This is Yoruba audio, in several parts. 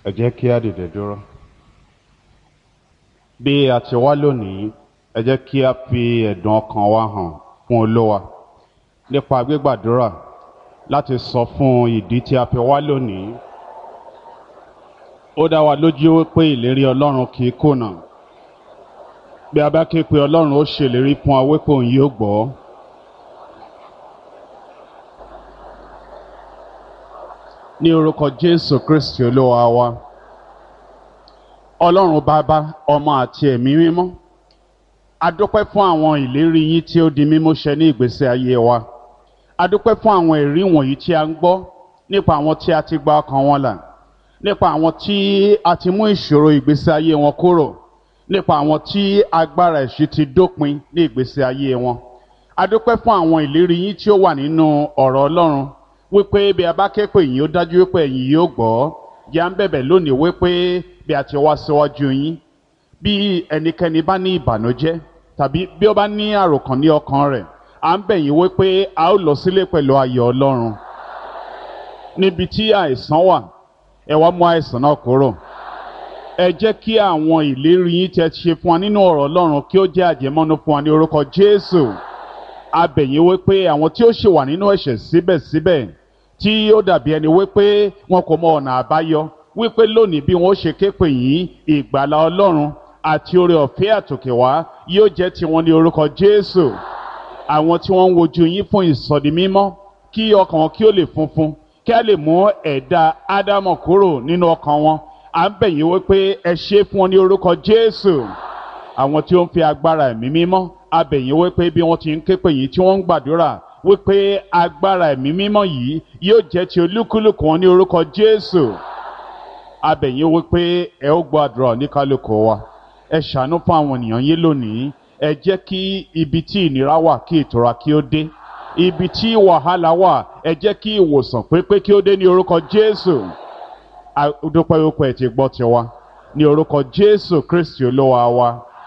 ẹ jẹ́ kí á dìde dúró bí a ti wá lónìí ẹ jẹ́ kí a fi ẹ̀dùn ọkàn wa hàn fún olówa nípa gbígbàdúrà láti sọ fún ìdí tí a fi wá lónìí ó dá wa lójú wípé ìlérí ọlọ́run kì í kùnà bí a bá ké pe ọlọ́run ó ṣèlérí fún wa wípé òun yóò gbọ́ ní orúkọ jésù kristi olúwa wa ọlọ́run bàbá ọmọ àti ẹ̀mí mímọ́ a dúpẹ́ fún àwọn ìlérí yín tí ó di mímú ṣẹ ní ìgbésí ayé wa a dúpẹ́ fún àwọn ẹ̀rí wọ̀nyí tí a ń gbọ́ nípa àwọn tí a ti gba ọkàn wọn là nípa àwọn tí a ti mú ìṣòro ìgbésí ayé wọn kúrò nípa àwọn tí agbára ẹ̀ṣin ti dópin ní ìgbésí ayé wọn a dúpẹ́ fún àwọn ìlérí yín tí ó wà nínú ọ̀rọ̀ ọlọ́run wípé bí a bá ké pè yín ó dájú wípé ẹ̀yin yóò gbọ́ yà ń bẹ̀bẹ̀ lónìí wípé bí a ti wá síwájú yín bí ẹnikẹ́ni bá ní ìbànújẹ́ tàbí bí ó bá ní àròkàn ní ọkàn rẹ̀ à ń bẹ̀ yín wípé a ó lọ sílé pẹ̀lú ayọ̀ ọlọ́run níbi tí àìsàn wà ẹ wá mú àìsàn náà kúrò ẹ jẹ́ kí àwọn ìlérí yín tẹ́ ṣe fún wa nínú ọ̀rọ̀ ọlọ́run kí ó jẹ́ àjẹmọ́nú fún wa ní orúkọ jésù a bẹ̀ yín wípé àwọn tí ó ṣì wà nínú ẹ̀ṣẹ̀ síbẹ̀síbẹ̀ tí ó dàbí ẹni wípé wọn kò mọ ọ̀nà àbáyọ wípé lónìí bí wọn ó ṣe ké pè yín ìgbàlá ọlọ́run àti oore ọ̀fẹ́ àtòkè wá yóò jẹ́ tiwọn ní orúkọ jésù àwọn tí wọ́n ń wojú yín fún ìsọdi mímọ́ kí ọkàn wọn kí ó lè funfun kí a lè mú ẹ̀dá ádámọ̀ kúrò nínú ọkàn wọn à ń bẹ̀ yín wípé ẹ ṣe fún wọn ní orúkọ jésù àwọn tí ó ń fi agbára ẹ̀mí mímọ́ a bẹ̀ yín wípé bí wọ́n ti ń ké pè yín tí wọ́n ń gbàdúrà wípé agbára ẹ̀mí mímọ́ yìí yóò jẹ́ ti olúkúlùkù wọn ní orúkọ jésù a bẹ̀ yín wípé ẹ ó gbọ́ àdúrà oníkálùkù wa ẹ ṣàánú fún àwọn ènìyàn yín lónìí ẹ jẹ́ kí ibi tí ìnira wà kí ìtura kí ó dé ibi tí wàhálà wà ẹ jẹ́ kí ìwòsàn pépé kí ó dé ní orúkọ jésù adúpẹ́ wípé ẹ ti gbọ́ tiwa ní orúkọ jésù kristi olúwa wa.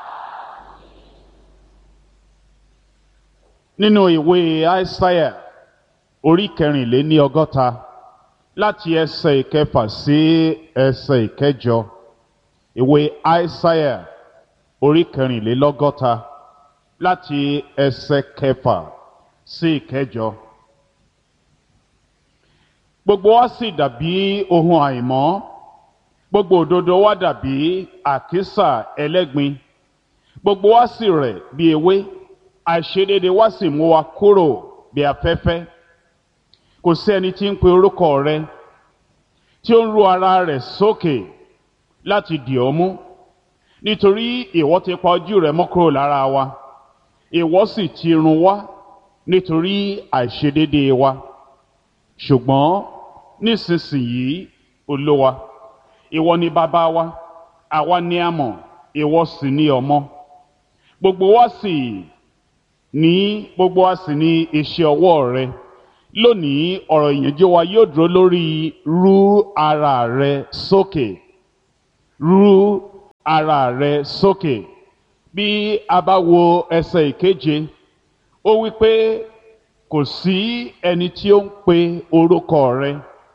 nínú ìwé aísáyà orí kẹrìnléní ọgọ́ta láti ẹsẹ̀ ìkẹfà sí ẹsẹ̀ ìkẹjọ ìwé aísáyà orí kẹrìnlélọ́gọ́ta láti ẹsẹ̀ kẹfà sí ìkẹjọ. gbogbo wa sì dàbí ohun àìmọ́ gbogbo òdodo wa dàbí àkísà ẹlẹ́gbin gbogbo wa sì rẹ̀ bí ewé àìṣedéédé wa sì mú wa kúrò bí afẹ́fẹ́ kò sí ẹni tí ń pe orúkọ rẹ tí ó ń ru ara rẹ̀ sókè láti dì ọ́ mú nítorí ìwọ ti pa ojú rẹ mọ́ kúrò lára wa ìwọ sì ti run wá nítorí àìṣedéédé wa ṣùgbọ́n nísinsìnyí olówa ìwọ ni bàbá wa àwa ni a mọ̀ ìwọ sì ni ọmọ gbogbo wa sì ní gbogbo wa sì ní iṣẹ́ ọwọ́ rẹ lónìí ọ̀rọ̀ ìyànjú wa yóò dúró lórí rú ara rẹ sókè rú ara rẹ sókè bí a bá wo ẹsẹ̀ ìkeje ó wí pé kò sí ẹni tí ó ń pe orúkọ rẹ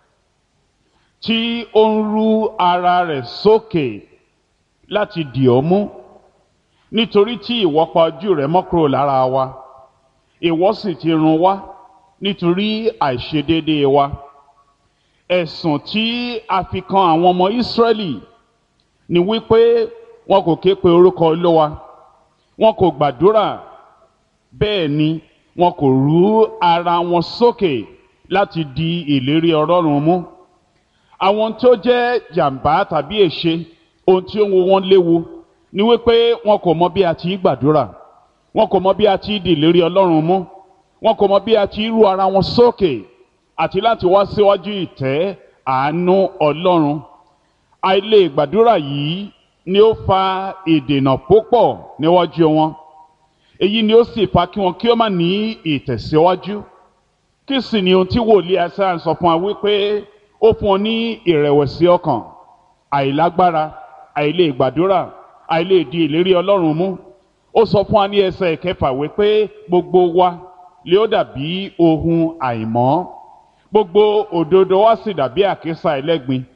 tí ó ń rú ara rẹ̀ sókè láti dì ọ́ mú nítorí tí ìwọ pa ojú rẹ mọ́ kúrò lára wa ìwọ sì ti run wá nítorí àìṣedéédéé wa ẹ̀sùn tí a fi kan àwọn ọmọ Ísírẹ́lì ni wípé wọn kò ké pe orúkọ Olúwa wọn kò gbàdúrà bẹ́ẹ̀ ni wọn kò rú ara wọn sókè láti di ìlérí Ọlọ́run mú àwọn tó jẹ́ jàǹbá tàbí èṣe ohun tí ó ń wo wọn léwu ni wípé wọn kò mọ bí a ti gbàdúrà wọn kò mọ bí a ti di ìlérí Ọlọ́run mú wọn kò mọ bí a ti rú ara wọn sókè àti láti wá síwájú ìtẹ́ àánú Ọlọ́run àìlè gbàdúrà yìí ni ó fa ìdènà púpọ̀ níwájú wọn èyí ni ó sì fa kí wọn kí ó má ní ìtẹ̀síwájú kí sì ni ohun tí wòlíì Aísáyà sọ fún wa wípé ó fún ọ ní ìrẹ̀wẹ̀sì ọkàn àìlágbára àìlè gbàdúrà àìlè di ìlérí Ọlọ́run mú ó sọ fún wa ní ẹsẹ̀ ìkẹfà wípé gbogbo wa lè ó dàbí ohun àìmọ́ gbogbo òdodo wa sì dàbí àkísà ẹlẹ́gbin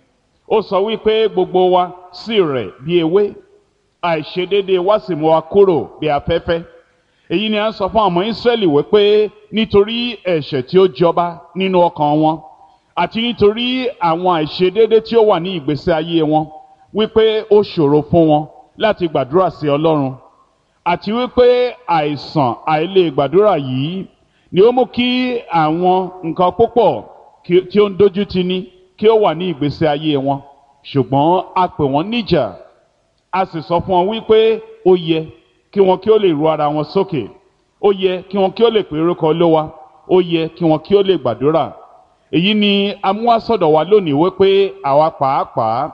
ó sọ wípé gbogbo wa sì rẹ̀ bí ewé àìṣedéédéé wa sì mú wa kúrò bí afẹ́fẹ́ èyí ni a ń sọ fún àwọn Ísírẹ́lì wípé nítorí ẹ̀ṣẹ̀ tí ó jọba nínú ọkàn wọn àti nítorí àwọn àìṣedéédéé tí ó wà ní ìgbésí ayé wọn wípé ó ṣòro fún wọn láti gbàdúrà sí Ọlọ́run àti wípé àìsàn àìlè gbàdúrà yìí ni ó mú kí àwọn nǹkan púpọ̀ tí ó ń dojú ti ní kí ó wà ní ìgbésí ayé wọn ṣùgbọ́n a pè wọ́n níjà a sì sọ fún wọn wípé ó yẹ kí wọn kí ó lè ru ara wọn sókè ó yẹ kí wọn kí ó lè pè orúkọ Olúwa ó yẹ kí wọn kí ó lè gbàdúrà èyí ni amúhásọ̀dọ̀ wa lónìí wípé àwa pàápàá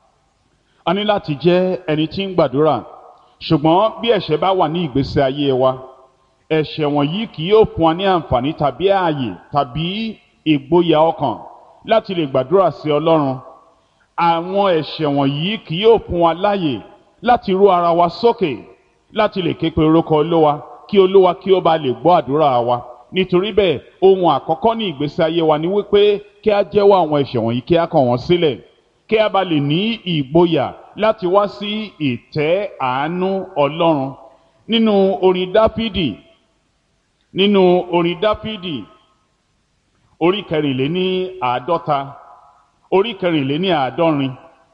a ní láti jẹ́ ẹni tí ń gbàdúrà ṣùgbọ́n bí ẹ̀ṣẹ̀ bá wà ní ìgbésí ayé wa ẹ̀ṣẹ̀ wọ̀nyí kì yóò fún wa ní àǹfààní tàbí ààyè tàbí ìgboyà ọkàn láti lè gbàdúrà sí Ọlọ́run àwọn ẹ̀ṣẹ̀ wọ̀nyí kì yóò fún wa láàyè láti rú ara wa sókè láti lè ké pe orúkọ Olúwa kí Olúwa kí ó bá lè gbọ́ àdúrà wa nítorí bẹ́ẹ̀ ohun àkọ́kọ́ ní ìgbésí ayé wa ni wípé kí a jẹ́wọ́ àwọn ẹ̀ṣẹ̀ wọ̀nyí kí a kọ̀ wọ́n sílẹ̀ kí a bá lè ní ìgboyà láti wá sí ìtẹ́ àánú Ọlọ́run nínú orin Dáfídì nínú orin Dáfídì orí kẹrìnléní àádọ́ta orí kẹrìnléní àádọ́rin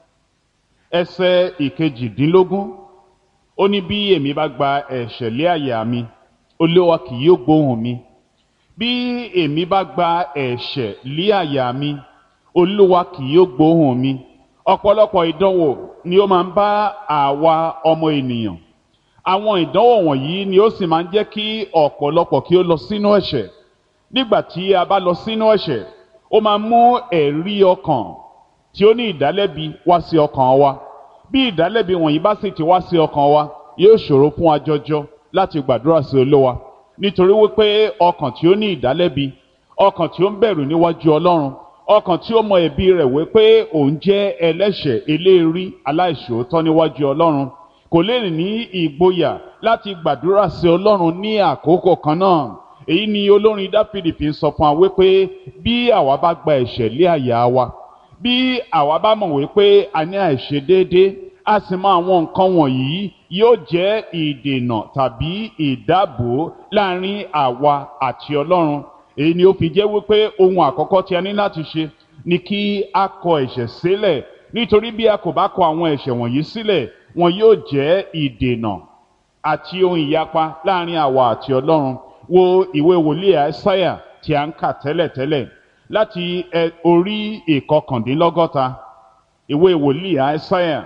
ẹsẹ̀ ìkejìdínlógún ó ní bí èmi bá gba ẹ̀ṣẹ̀ lé àyà mi Olúwa kì yóò gbóhùn mi bí èmi bá gba ẹ̀ṣẹ̀ lé àyà mi Olúwa kì yóò gbóhùn mi ọ̀pọ̀lọpọ̀ ìdánwò ni ó máa ń bá àwa ọmọ ènìyàn àwọn ìdánwò wọ̀nyí ni ó sì máa ń jẹ́ kí ọ̀pọ̀lọpọ̀ kí ó lọ sínú ẹ̀ṣẹ̀ nígbà tí a bá lọ sínú ẹ̀ṣẹ̀ ó máa mú ẹ̀rí ọkàn tí ó ní ìdálẹ́bi wá sí ọkàn wa bí ìdálẹ́bi wọ̀nyí bá sì ti wá sí ọkàn wa yóò ṣòro fún wa jọjọ láti gbàdúrà sí Olúwa nítorí wípé ọkàn tí ó ní ìdálẹ́bi ọkàn tí ó ń bẹ̀rù níwájú Ọlọ́run ọkàn tí ó mọ ẹ̀bi rẹ̀ wípé òun jẹ́ ẹlẹ́ṣẹ̀ eléèrí aláìṣòótọ́ níwájú Ọlọ́run kò lè ní ìgboyà láti gbàdúrà sí Ọlọ́run ní àkókò kan náà èyí ni olórin Dáfídì fi ń sọ fún wa wípé bí àwa bá gba ẹ̀ṣẹ̀ lé àyà wa bí àwa bá mọ̀ wípé a ní àìṣedéédé a sì mọ àwọn nǹkan wọ̀nyí yóò jẹ́ ìdènà tàbí ìdáàbò láàrin àwa àti Ọlọ́run èyí ni ó fi jẹ́ wípé ohun àkọ́kọ́ tí a ní láti ṣe ni kí a kọ ẹ̀ṣẹ̀ sílẹ̀ nítorí bí a kò bá kọ àwọn ẹ̀ṣẹ̀ wọ̀nyí sílẹ̀ wọn yóò jẹ́ ìdènà àti ohun ìyapa láàrin àwa àti Ọlọ́run wo ìwé wòlíì àìsáyà tí a ń kà tẹ́lẹ̀tẹ́lẹ̀ láti orí ìkọkàndínlọ́gọ́ta ìwé wòlíì àìsáyà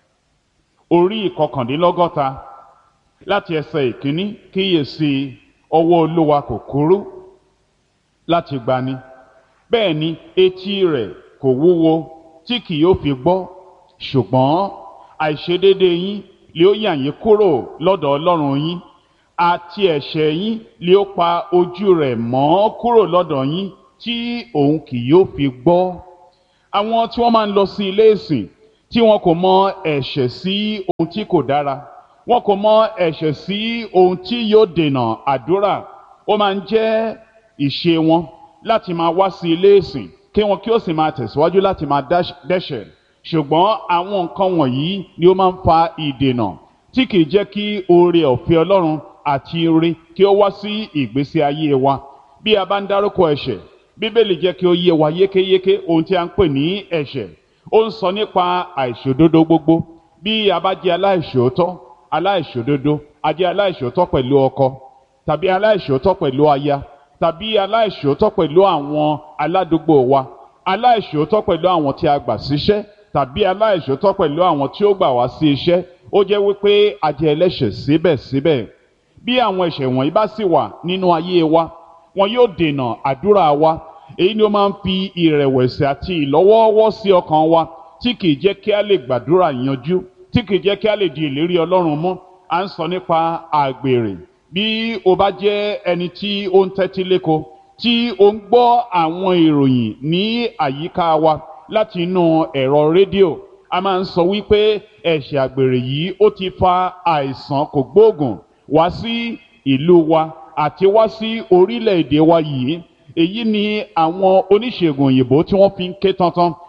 orí ìkọkàndínlọ́gọ́ta láti ẹsẹ̀ ìkíní kíyèsí ọwọ́ Olúwa kò kúrú láti gbani bẹ́ẹ̀ ni etí rẹ̀ kò wúwo tí kì yóò fi gbọ́ ṣùgbọ́n àìṣedédé yín lè ó yà yín kúrò lọ́dọ̀ Ọlọ́run yín àti ẹ̀ṣẹ̀ yín lè ó pa ojú rẹ̀ mọ́ kúrò lọ́dọ̀ yín tí òun kì yóò fi gbọ́. àwọn tí wọ́n máa ń lọ sí ilé ìsìn tí wọn kò mọ ẹ̀ṣẹ̀ sí ohun tí kò dára wọn kò mọ ẹ̀ṣẹ̀ sí ohun tí yóò dènà àdúrà ó máa ń jẹ́ ìṣe wọn láti máa wá sí ilé ìsìn kí wọn kí ó sì máa tẹ̀síwájú láti máa dẹ́ṣẹ̀ ṣùgbọ́n àwọn nǹkan wọ̀nyí ni ó máa ń fa ìdènà tí kìí jẹ́ kí oore ọ̀fẹ́ Ọlọ́run àti ire kí ó wá sí ìgbésí ayé wa bí a bá ń dárúkọ ẹ̀ṣẹ̀ Bíbélì jẹ́ kí ó yé wa yékéyéké ohun tí a ń pè ní ẹ̀ṣẹ̀ ó ń sọ nípa àìṣòdodo gbogbo bí a bá jẹ́ aláìṣòótọ́ aláìṣòdodo a jẹ́ aláìṣòótọ́ pẹ̀lú ọkọ tàbí aláìṣòótọ́ pẹ̀lú aya tàbí aláìṣòótọ́ pẹ̀lú àwọn aládùúgbò wa aláìṣòótọ́ pẹ̀lú àwọn tí a gbà síṣẹ́ tàbí aláìṣòótọ́ pẹ̀lú àwọn tí ó gbà wá sí iṣẹ́ ó jẹ́ wípé a jẹ́ ẹlẹ́ṣẹ̀ síbẹ̀síbẹ̀ bí àwọn ẹ̀ṣẹ̀ wọ̀nyí bá sì wà nínú ayé wa wọn yóò dènà àdúrà wa èyí ni ó máa ń fi ìrẹ̀wẹ̀sì àti ìlọ́wọ́ọ́wọ́ sí ọkàn wa tí kìí jẹ́ kí a lè gbàdúrà yanjú tí kìí jẹ́ kí a lè di ìlérí Ọlọ́run mú à ń sọ nípa àgbèrè bí o bá jẹ́ ẹni tí ó ń tẹ́tí léko tí o ń gbọ́ àwọn ìròyìn ní àyíká wa láti inú ẹ̀rọ rédíò a máa ń sọ wípé ẹ̀ṣẹ̀ àgbèrè yìí ó ti fa àìsàn kògbóògùn wá sí ìlú wa àti wá sí orílẹ̀-èdè wa yìí èyí ni àwọn oníṣègùn òyìnbó tí wọ́n fi ń ké tantan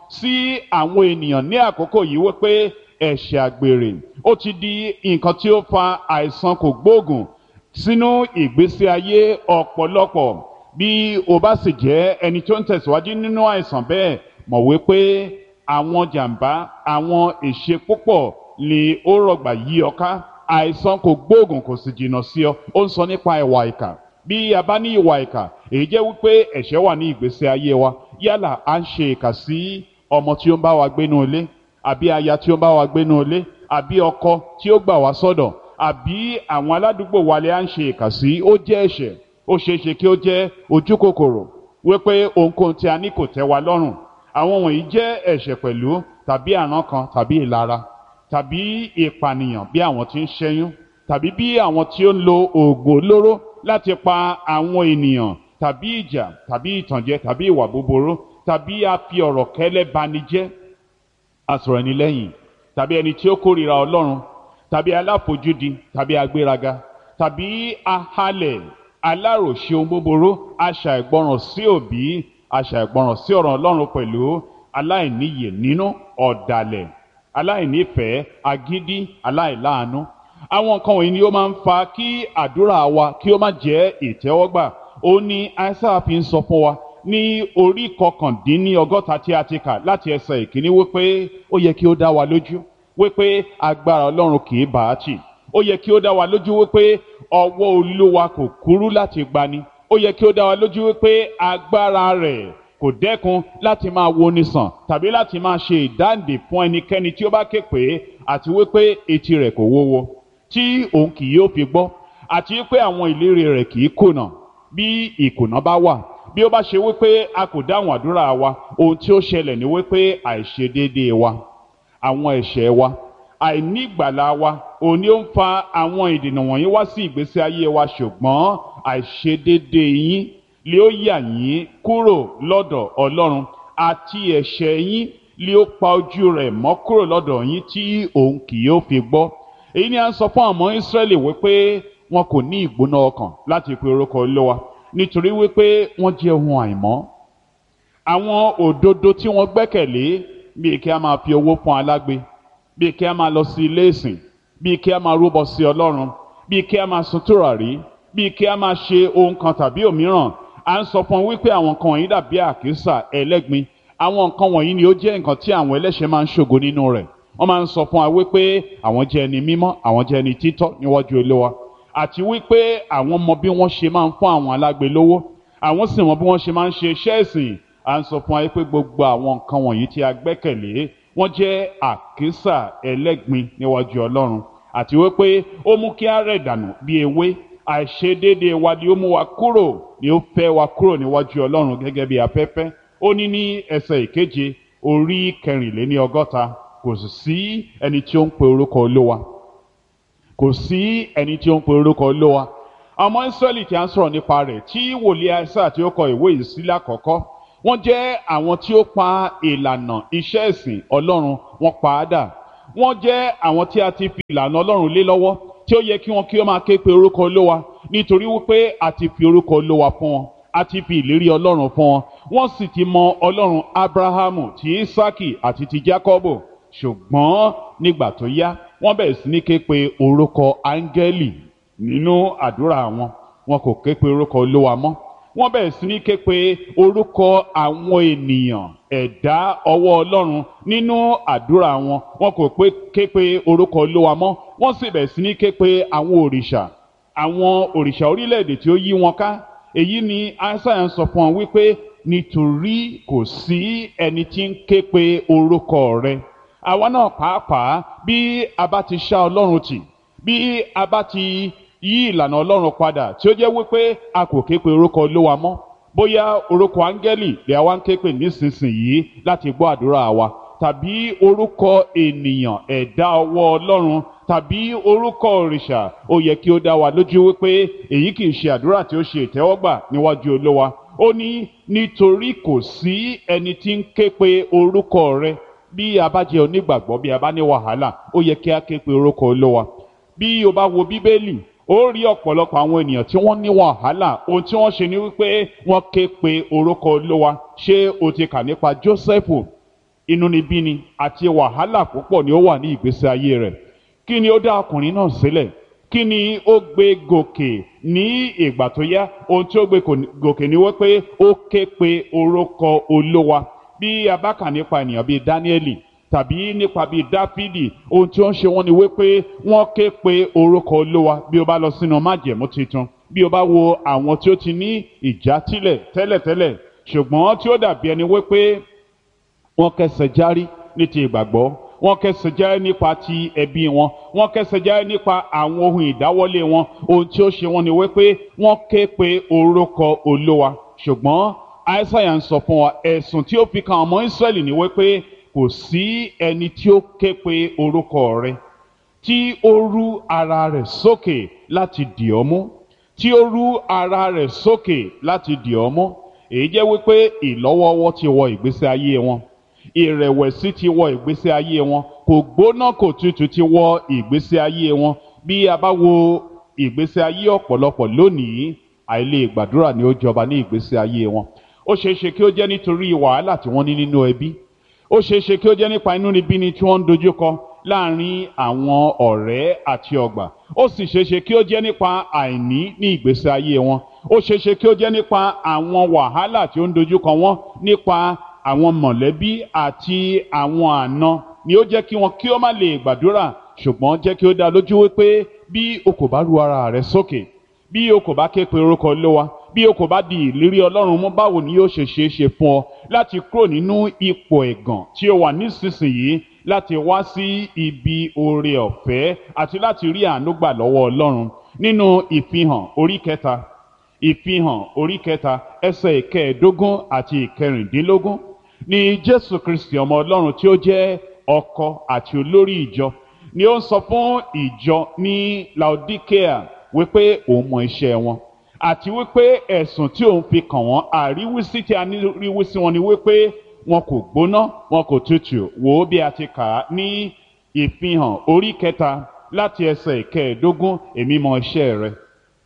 sí àwọn ènìyàn ní àkókò yìí wípé ẹ̀ṣẹ̀ àgbèrè ó ti di nǹkan tí ó fa àìsàn kò gbóògùn sínú ìgbésí ayé ọ̀pọ̀lọpọ̀ bí o bá sì jẹ́ ẹni tó ń tẹ̀síwájú nínú àìsàn bẹ́ẹ̀ mọ̀ wípé àwọn jàǹbá àwọn èṣe púpọ̀ ni ó rọ̀gbà yí ọ ká àìsàn kò gbóògùn kò sì jìnnà sí ọ ó ń sọ nípa ìwà ìkà bí a bá ní ìwà ìkà èyí jẹ́ wípé ẹ̀ṣẹ̀ wà ní ìgbésí ayé wa yálà à ń ṣe ìkà sí ọmọ tí ó ń bá wa gbénú ilé àbí aya tí ó ń bá wa gbénú ilé àbí ọkọ tí ó gbà wá sọ́dọ̀ àbí àwọn aládùúgbò wa lè à ń ṣe ìkà sí ó jẹ́ ẹ̀ṣẹ̀ ó ṣeé ṣe kí ó jẹ́ ojú kòkòrò wípé ohunkóhun tí a ní kò tẹ́ wa lọ́rùn àwọn wọ̀nyí jẹ́ ẹ̀ṣẹ̀ pẹ̀lú tàbí àrán kan tàbí ìlara tàbí ìpànìyàn bí àwọn tí ń ṣẹ́yún tàbí bí àwọn tí ó ń lo oògùn olóró láti pa àwọn ènìyàn tàbí ìjà tàbí ìtànjẹ tàbí ìwà búburú tàbí a fi ọ̀rọ̀ kẹ́lẹ́ bani jẹ́ asọ̀rọ̀ ẹni lẹ́yìn tàbí ẹni tí ó kórìíra ọlọ́run tàbí aláfojúdi tàbí agbéraga tàbí ahalẹ̀ aláròṣe ohun búburú aṣà ìgbọràn sí òbí aṣà ìgbọràn sí ọ̀rọ̀ ọlọ́run pẹ̀lú aláìníyè nínú ọ̀dàlẹ̀ aláìnífẹ̀ẹ́ agídí aláìláàánú àwọn nǹkan wọ̀nyí ni ó máa ń fa kí àdúrà wa kí ó má jẹ́ ìtẹ́wọ́gbà ó ní aísáà fi ń sọ fún wa ní orí kọkàndínní ọgọ́ta tí a ti kà láti ẹsẹ̀ ìkíní wípé ó yẹ kí ó dá wa lójú wípé agbára ọlọ́run kì í bàá tì ó yẹ kí ó dá wa lójú wípé ọwọ́ olúwa kò kúrú láti gbani ó yẹ kí ó dá wa lójú wípé agbára rẹ̀ kò dẹ́kun láti máa woni sàn tàbí láti máa ṣe ìdáǹdè fún ẹnikẹ́ni tí ó bá ké pé àti wípé etí rẹ̀ kò wúwo tí òun kì yóò fi gbọ́ àti wípé àwọn ìlérí rẹ̀ kì í kùnà bí ìkùnà bá wà bí ó bá ṣe wípé a kò dáhùn àdúrà wa ohun tí ó ṣẹlẹ̀ ni wípé àìṣedéédéé wa àwọn ẹ̀ṣẹ̀ wa àìnígbàlà wa òun ni ó ń fa àwọn ìdènà wọ̀nyí wá sí ìgbésí ayé wa ṣùgbọ́n àìṣedéédéé yín lé ó yà yín kúrò lọ́dọ̀ ọlọ́run àti ẹ̀ṣẹ̀ yín lé ó pa ojú rẹ̀ mọ́ kúrò lọ́dọ̀ yín tí òun kì yóò fi gbọ́ èyí ni a ń sọ fún àwọn Ísírẹ́lì wípé wọn kò ní ìgbóná ọkàn láti pe orúkọ Olúwa nítorí wípé wọ́n jẹ́ ohun àìmọ́ àwọn òdodo tí wọ́n gbẹ́kẹ̀lé bíi kí a máa fi owó fún alágbe bíi kí a máa lọ sí ilé ìsìn bíi kí a máa rúbọ sí Ọlọ́run bíi kí a máa sun tùràrí bíi kí a máa ṣe ohun kan tàbí òmíràn à ń sọ fún wọn wípé àwọn nǹkan wọ̀nyí dàbí àkísà ẹlẹ́gbin àwọn nǹkan wọ̀nyí ni ó jẹ́ nǹkan tí àwọn ẹlẹ́ṣẹ̀ máa ń ṣògo nínú rẹ̀ wọ́n máa ń sọ fún wa wípé àwọn jẹ́ ẹni mímọ́ àwọn jẹ́ ẹni títọ́ níwájú Olúwa àti wípé àwọn mọ bí wọ́n ṣe máa ń fún àwọn alágbe lówó àwọn sì mọ bí wọ́n ṣe máa ń ṣe iṣẹ́ ìsìn à ń sọ fún wa wípé gbogbo àwọn nǹkan wọ̀nyí tí a gbẹ́kẹ̀lé wọ́n jẹ́ àkísà ẹlẹ́gbin níwájú Ọlọ́run àti wípé ó mú kí á rẹ̀ dànù bí ewé àìṣedéédé wa ni ó mú wa kúrò ni ó fẹ́ wa kúrò níwájú Ọlọ́run gẹ́gẹ́ bí afẹ́fẹ́ ó ní ní ẹsẹ̀ ìkeje orí kẹrìnléní ọgọ́ta kò sì sí ẹni tí ó ń pe orúkọ Olúwa kò sí ẹni tí ó ń pe orúkọ Olúwa ọmọ Ísírẹ́lì tí a ń sọ̀rọ̀ nípa rẹ̀ tí wòlíì Aísáyà tí ó kọ ìwé yìí sí lákọ̀ọ́kọ́ wọ́n jẹ́ àwọn tí ó pa ìlànà iṣẹ́ ìsìn Ọlọ́run wọ́n pa á dà wọ́n jẹ́ àwọn tí a ti fi ìlànà Ọlọ́run lé lọ́wọ́ tí ó yẹ kí wọn kí ó máa ké pe orúkọ olówa nítorí wípé a ti fi orúkọ olówa fún wọn a ti fi ìlérí ọlọ́run fún wọn wọ́n sì ti mọ ọlọ́run abrahamu ti isaki àti ti jacobo ṣùgbọ́n nígbà tó yá wọ́n bẹ̀rẹ̀ sí ní ké pe orúkọ áńgẹ́lì nínú àdúrà wọn wọn kò ké pe orúkọ olówa mọ́ wọ́n bẹ̀rẹ̀ sí ní ké pe orúkọ àwọn ènìyàn ẹ̀dá ọwọ́ ọlọ́run nínú àdúrà wọn wọn kò pé ké pe orúkọ olówa mọ́ wọ́n sì bẹ̀rẹ̀ sí ní ké pe àwọn òrìṣà àwọn òrìṣà orílẹ̀-èdè tí ó yí wọn ká èyí ni Aísáyà ń sọ fún wọn wípé nítorí kò sí ẹni tí ń ké pe orúkọ rẹ àwa náà pàápàá bí a bá ti ṣá ọlọ́run tì bí a bá ti yí ìlànà ọlọ́run padà tí ó jẹ́ wípé a kò ké pe orúkọ olówa mọ́ bóyá orúkọ áńgẹ́lì lè wá ń ké pè nísinsìnyí láti gbọ́ àdúrà wa tàbí orúkọ ènìyàn ẹ̀dá ọwọ́ ọlọ́run tàbí orúkọ òrìṣà ó yẹ kí ó dá wa lójú wípé èyí kì í ṣe àdúrà tí ó ṣe ìtẹ́wọ́gbà níwájú olówa ó ní nítorí kò sí ẹni tí ń ké pe orúkọ rẹ bí a bá jẹ́ onígbàgbọ́ bí a bá ní wàhálà ó yẹ kí a ké pe orúkọ olówa bí o bá wo bíbélì ó rí ọ̀pọ̀lọpọ̀ àwọn ènìyàn tí wọ́n ní wàhálà ohun tí wọ́n ṣe ni wípé wọ́n ké pe orúkọ olówa ṣé o ti kà nípa Jósẹ́fù inúnibíni àti wàhálà púpọ̀ ni ó wà ní ìgbésí ayé rẹ̀ kí ni ó dá ọkùnrin náà sílẹ̀ kí ni ó gbé gòkè ní ìgbà tó yá ohun tí ó gbé gòkè ni wípé ó ké pe orúkọ olówa bí a bá kà nípa ènìyàn bíi dáníẹ́lì tàbí nípa bíi dáfídì ohun tí ó ń ṣe wọ́n ni wípé wọ́n ké pe orúkọ olówa bí o bá lọ sínú májẹ̀mú tuntun bí o bá wo àwọn tí ó ti ní ìjátìlẹ̀ tẹ́lẹ̀tẹ́lẹ̀ ṣùgbọ́n tí ó dàbí ẹni wípé wọ́n kẹsẹ̀ járí ní ti ìgbàgbọ́ wọ́n kẹsẹ̀ járí nípa ti ẹbí wọn wọ́n kẹsẹ̀ járí nípa àwọn ohun ìdáwọ́lé wọn ohun tí ó ṣe wọ́n ni wípé wọ́n ké pe orúkọ olówa ṣùgbọ́n aísáyà ń sọ fún wa ẹ̀sùn tí ó fi kan ọmọ ìsírẹ́lì ni wípé kò sí ẹni tí ó ké pe orúkọ rẹ̀ tí ó rú ara rẹ̀ sókè láti dì ọ́ mú tí ó rú ara rẹ̀ sókè láti dì ọ́ mú èyí jẹ́ wípé ìlọ́wọ́wọ́ ti wọ ìgbésí ayé wọn ìrẹ̀wẹ̀sì ti wọ ìgbésí ayé wọn kò gbóná kò tutù ti wọ ìgbésí ayé wọn bí a bá wo ìgbésí ayé ọ̀pọ̀lọpọ̀ lónìí àìlè gbàdúrà ni ó jọba ní ìgbésí ayé wọn ó ṣeé ṣe kí ó jẹ́ nítorí wàhálà tí wọ́n ní nínú ẹbí ó ṣeé ṣe kí ó jẹ́ nípa inúnibíni tí wọ́n ń dojúkọ láàrin àwọn ọ̀rẹ́ àti ọgbà ó sì ṣeé ṣe kí ó jẹ́ nípa àìní ní ìgbésí ayé wọn ó ṣeé ṣe kí ó jẹ́ nípa àwọn wàhálà tí ó ń dojúkọ wọn nípa àwọn mọ̀lẹ́bí àti àwọn àna ni ó jẹ́ kí wọn kí ó má lè gbàdúrà ṣùgbọ́n jẹ́ kí ó dá lójú wípé bí o kò bá ru ara rẹ sókè bí o kò bá ké pe orúkọ Olúwa bí o kò bá di ìlérí Ọlọ́run mú báwo ni yóò ṣe ṣeé ṣe fún ọ láti kúrò nínú ipò ẹ̀gàn tí o wà nísinsìnyí láti wá sí ibi oore ọ̀fẹ́ àti láti rí àánú gbà lọ́wọ́ Ọlọ́run nínú ìfihàn orí kẹta ìfihàn orí kẹta ẹsẹ̀ ìkẹẹ̀ẹ́dógún àti ìkẹrìndínlógún ni Jésù Kristi ọmọ Ọlọ́run tí ó jẹ́ ọkọ àti olórí ìjọ ni ó ń sọ fún ìjọ ní Laodicea wípé òun mọ iṣẹ́ wọn àti wípé ẹ̀sùn tí òun fi kàn wọ́n àríwísí tí a ní ríwísí wọn ni wípé wọn kò gbóná wọn kò tutù wò ó bí a ti kà á ní ìfihàn orí kẹta láti ẹsẹ̀ ìkẹẹ̀ẹ́dógún èmi mọ iṣẹ́ rẹ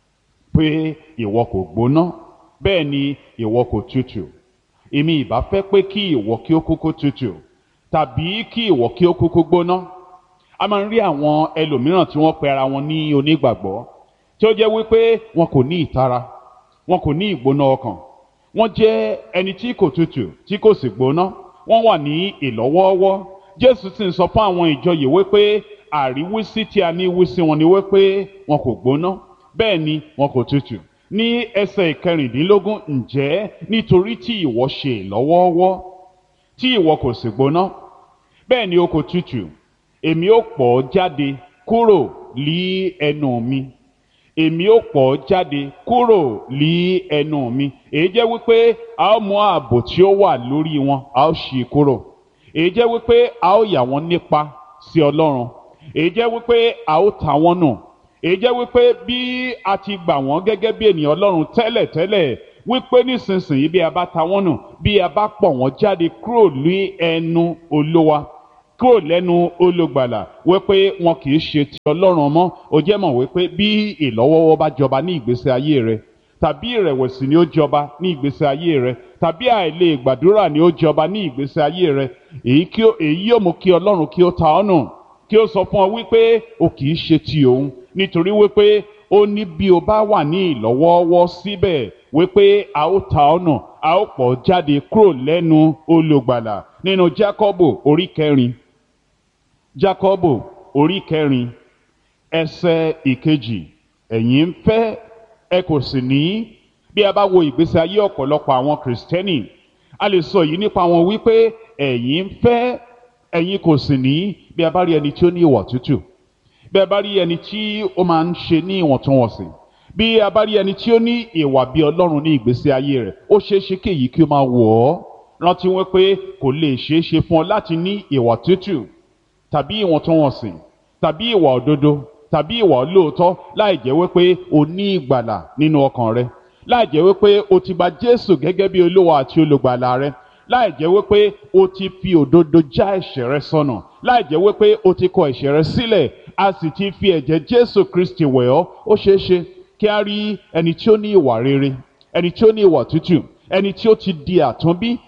pé ìwọ kò gbóná bẹ́ẹ̀ ni ìwọ kò tutù èmi ìbá fẹ́ pé kí ìwọ kí ó kúkú tutù tàbí kí ìwọ kí ó kúkú gbóná a máa ń rí àwọn ẹlòmíràn tí wọ́n pe ara wọn ní onígbàgbọ́ tí ó jẹ́ wípé wọn kò ní ìtara wọn kò ní ìgbóná ọkàn wọ́n jẹ́ ẹni tí kò tutù tí kò sì gbóná wọ́n wà ní ìlọ́wọ́ọ́wọ́ Jésù sì ń sọ fún àwọn ìjọ yìí wípé àríwísí tí a ní wísí wọn ni wípé wọn kò gbóná bẹ́ẹ̀ ni wọn kò tutù ní ẹsẹ̀ ìkẹrìndínlógún ǹjẹ́ nítorí tí ìwọ ṣe ìlọ́wọ́ọ́wọ́ tí ìwọ kò sì gbóná bẹ́ẹ̀ ni o kò tutù èmi ó pọ̀ ọ́ jáde kúrò lí ẹnu mi èmi ó pọ̀ ọ́ jáde kúrò lí ẹnu mi èyí jẹ́ wípé a ó mú ààbò tí ó wà lórí wọn a ó ṣí i kúrò èyí jẹ́ wípé a ó yà wọ́n nípa sí Ọlọ́run èyí jẹ́ wípé a ó ta wọ́n nù èyí jẹ́ wípé bí a ti gbà wọ́n gẹ́gẹ́ bí ènìyàn Ọlọ́run tẹ́lẹ̀tẹ́lẹ̀ wípé nísinsìnyí bí a bá ta wọ́n nù bí a bá pọ̀ wọ́n jáde kúrò ní ẹnu Olúwa kúrò lẹ́nu olùgbàlà wípé wọn kì í ṣe ti Ọlọ́run mọ́ ó jẹ́ mọ̀ wípé bí ìlọ́wọ́wọ́ bá jọba ní ìgbésí ayé rẹ tàbí ìrẹ̀wẹ̀sì ni ó jọba ní ìgbésí ayé rẹ tàbí àìlè gbàdúrà ni ó jọba ní ìgbésí ayé rẹ èyí yóò mú kí Ọlọ́run kí ó ta ọ́ nù kí ó sọ fún ọ wípé o kì í ṣe ti òun nítorí wípé ó ní bí o bá wà ní ìlọ́wọ́wọ́ síbẹ̀ wípé a ó ta ọ́ nù a ó pọ̀ jáde kúrò lẹ́nu olùgbàlà nínú Jákọ́bù orí kẹrin Jákọ́bù orí kẹrin ẹsẹ̀ ìkejì ẹ̀yin ń fẹ́ ẹ kò sì ní bí a bá wo ìgbésí ayé ọ̀pọ̀lọpọ̀ àwọn kìrìsìtẹ́nì a lè sọ yìí nípa wọn wípé ẹ̀yin ń fẹ́ ẹ̀yin kò sì ní bí a bá rí ẹni tí ó ní ìwà tútù bí a bá rí ẹni tí ó máa ń ṣe ní ìwọ̀ntúnwọ̀nsì bí a bá rí ẹni tí ó ní ìwà bí Ọlọ́run ní ìgbésí ayé rẹ̀ ó ṣeé ṣe kí èyí kí ó máa wọ̀ ọ́ rántí wọn pé kò lè ṣeé ṣe fún ọ láti ní ìwà tútù tàbí ìwọ̀ntúnwọ̀nsì tàbí ìwà òdodo tàbí ìwà olóòótọ́ láì jẹ́ wípé o ní ìgbàlà nínú ọkàn rẹ láì jẹ́ wípé o ti gba Jésù gẹ́gẹ́ bí olówó àti olùgbàlà rẹ láì jẹ́ wípé o ti fi òdodo já ẹ̀ṣẹ̀ rẹ sọnù láì jẹ́ wípé o ti kọ ẹ̀ṣẹ̀ rẹ sílẹ̀ a sì ti fi ẹ̀jẹ̀ Jésù Kristi wẹ̀ ọ́ ó ṣeé ṣe kí a rí ẹni tí ó ní ìwà rere ẹni tí ó ní ìwà tútù ẹni tí ó ti di àtúnbí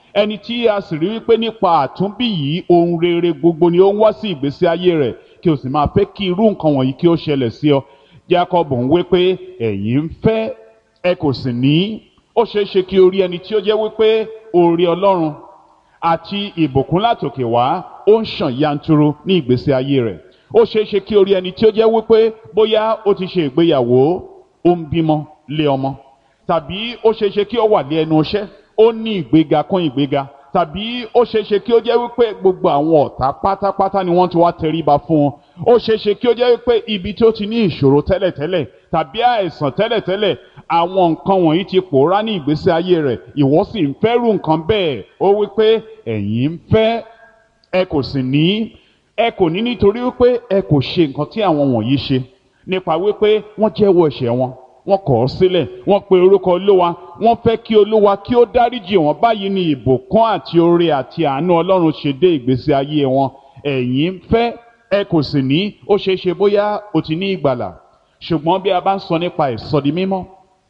ẹni tí a sì rí wípé nípa àtúnbí yìí ohun rere gbogbo ni ó ń wá sí ìgbésí ayé rẹ̀ kí o sì máa fẹ́ kí irú nǹkan wọ̀nyí kí ó ṣẹlẹ̀ sí ọ Jacob ń wí pé ẹ̀yin ń fẹ́ ẹ kò sì ní ó ṣeé ṣe kí o rí ẹni tí ó jẹ́ wípé oore Ọlọ́run àti ìbùkún látòkè wá ó ń ṣàn yanturu ní ìgbésí ayé rẹ̀ ó ṣeé ṣe kí o rí ẹni tí ó jẹ́ wípé bóyá ó ti ṣe ìgbéyàwó ó ń bímọ lé ọmọ tàbí ó ṣeé ṣe kí ó wà lé ẹnu iṣẹ́ ó ní ìgbéga kún ìgbéga tàbí ó ṣeé ṣe kí ó jẹ́ wípé gbogbo àwọn ọ̀tá pátápátá ni wọ́n ti wá tẹríba fún un ó ṣeé ṣe kí ó jẹ́ wípé ibi tí ó ti ní ìṣòro tẹ́lẹ̀tẹ́lẹ̀ tàbí àìsàn tẹ́lẹ̀tẹ́lẹ̀ àwọn nǹkan wọ̀nyí ti pòórá ní ìgbésí ayé rẹ̀ ìwọ sì ń fẹ́rù nǹkan bẹ́ẹ̀ ó wípé ẹ̀yin ń fẹ́ ẹ kò sì ní ẹ kò ní nítorí wípé ẹ kò ṣe nǹkan tí àwọn wọ̀nyí ṣe nípa wípé wọ́n jẹ́wọ́ ẹ̀ṣẹ̀ wọn wọ́n kọ̀ ọ́ sílẹ̀ wọ́n pe orúkọ olówa wọ́n fẹ́ kí olówa kí ó dáríjì wọ́n báyìí ni ìbùkún àti oore àti àánú ọlọ́run ṣe dé ìgbésí ayé wọn ẹ̀yin ń fẹ́ ẹ kò sì ní ó ṣeé ṣe bóyá o ti ní ìgbàlà ṣùgbọ́n bí a bá ń sọ nípa ìsọdi mímọ́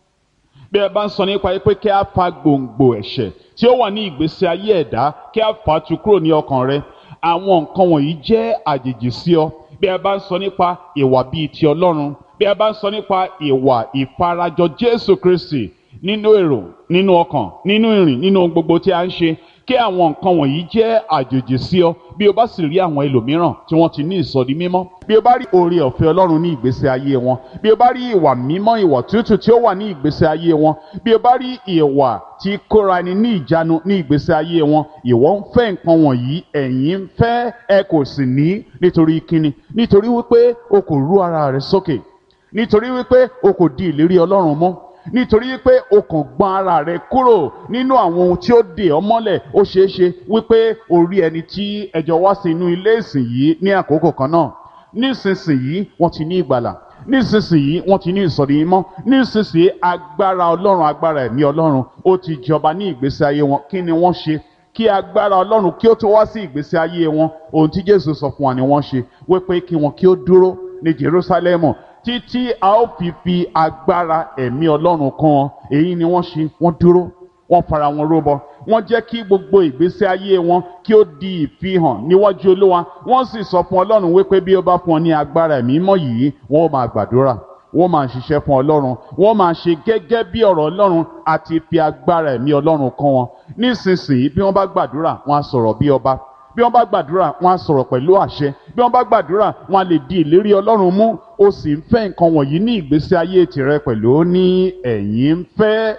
bí a bá ń sọ nípa pé kí a fa gbòǹgbò ẹ̀ṣẹ̀ tí ó wà ní ìgbésí ayé ẹ̀dá kí a fà á tu kúrò ní ọkàn rẹ àwọn nǹkan wọ̀nyí jẹ́ àjèjì sí ọ bí a bá ń sọ nípa ìwà bíi ti ọlọ́run bí a bá ń sọ nípa ìwà ìfarajọ jésù kristi nínú èrò nínú ọkàn nínú ìrìn nínú gbogbo tí a ń ṣe kí àwọn nǹkan wọ̀nyí jẹ́ àjòjì sí ọ bí o bá sì rí àwọn ẹlòmíràn tí wọ́n ti ní ìsọdi mímọ́ bí o bá rí oore ọ̀fẹ́ ọlọ́run ní ìgbésí ayé wọn bí o bá rí ìwà mímọ́ ìwà tútù tí ó wà ní ìgbésí ayé wọn bí o bá rí ìwà tí kóra ẹni ní ìjánu ní ìgbésí ayé wọn ìwọ ń fẹ́ nǹkan wọ̀nyí ẹ̀yin ń fẹ́ ẹ kò sì ní nítorí kíni nítorí wípé o kò rú ara rẹ sókè nítorí wípé o kò di ìlérí ọlọ́run mọ́ nítorí wípé o kàn gbọ́n ara rẹ kúrò nínú àwọn ohun tí ó dè ọ́ mọ́lẹ̀ ó ṣeé ṣe wípé o rí ẹni tí ẹjọ́ wá sí inú ilé ìsìn yìí ní àkókò kan náà nísinsìnyí wọ́n ti ní ìgbàlà nísinsìnyí wọ́n ti ní ìsọ̀rí mímọ́ nísinsìnyí agbára ọlọ́run agbára ẹ̀mí ọlọ́run ó ti jọba ní ìgbésí ayé wọn kí ni wọ́n ṣe kí agbára ọlọ́run kí ó tó wá sí ìgbésí ayé wọn ohun tí jésù sọ fún wa ni wọ́n ṣe wípé kí wọn kí ó dúró ní jerusalemu títí a ó fi fi agbára ẹ̀mí ọlọ́run kan wọn èyí ni wọ́n ṣe wọ́n dúró wọ́n fara wọn róbọ wọ́n jẹ́ kí gbogbo ìgbésí ayé wọn kí ó di ìfihàn níwájú olúwa wọ́n sì sọ fún ọlọ́run wípé bí ó bá fún ọ ní agbára ẹ̀mí mọ́ yìí wọ́n ó máa gbàdúrà wọ́n máa ṣiṣẹ́ fún ọlọ́run wọ́n máa ṣe gẹ́gẹ́ bí ọ̀rọ̀ ọlọ́run àti fi agbára ẹ̀mí ọlọ́run kan wọn nísinsìnyí bí wọ́n bá gbàdúrà wọ́n á sọ̀rọ̀ bí ọba bí wọ́n bá gbàdúrà wọ́n á sọ̀rọ̀ pẹ̀lú àṣẹ bí wọ́n bá gbàdúrà wọ́n á lè di ìlérí ọlọ́run mú ó sì ń fẹ́ nǹkan wọ̀nyí ní ìgbésí ayé tìrẹ pẹ̀lú ní ẹ̀yin ń fẹ́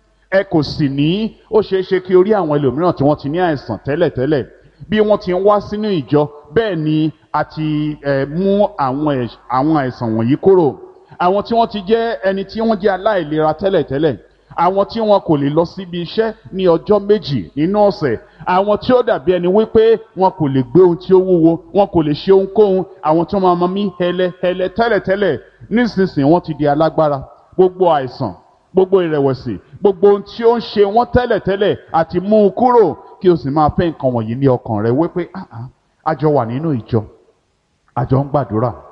ẹ kò sì ní ó ṣeé ṣe kí orí àwọn ẹlòmíràn tí wọ́n ti ní àìsàn tẹ́lẹ̀tẹ́lẹ̀ bí wọ́n ti ń wá sínú ìjọ bẹ́ẹ̀ ni a ti ẹ̀ mú àwọn àwọn àìsàn wọ̀nyí kúrò àwọn tí wọ́n ti jẹ́ ẹni tí wọ́n jẹ́ aláìlera tẹ́lẹ̀tẹ́lẹ̀ àwọn tí wọn kò lè lọ síbi iṣẹ́ ní ọjọ́ méjì nínú ọ̀sẹ̀ àwọn tí ó dàbí ẹni wípé wọn kò lè gbé ohun tí ó wúwo wọn kò lè ṣe ohunkóhun àwọn tí wọn máa mí hẹlẹ hẹlẹ tẹ́lẹ̀tẹ́lẹ̀ nísinsìnyí wọ́n ti di alágbára gbogbo àìsàn gbogbo ìrẹ̀wẹ̀sì gbogbo ohun tí ó ń ṣe wọ́n tẹ́lẹ̀tẹ́lẹ̀ àti mú un kúrò kí o sì máa fẹ́ nǹkan wọ̀nyí ní ọkàn rẹ wípé àjọ wà nínú ìjọ àjọ ń gbàdúrà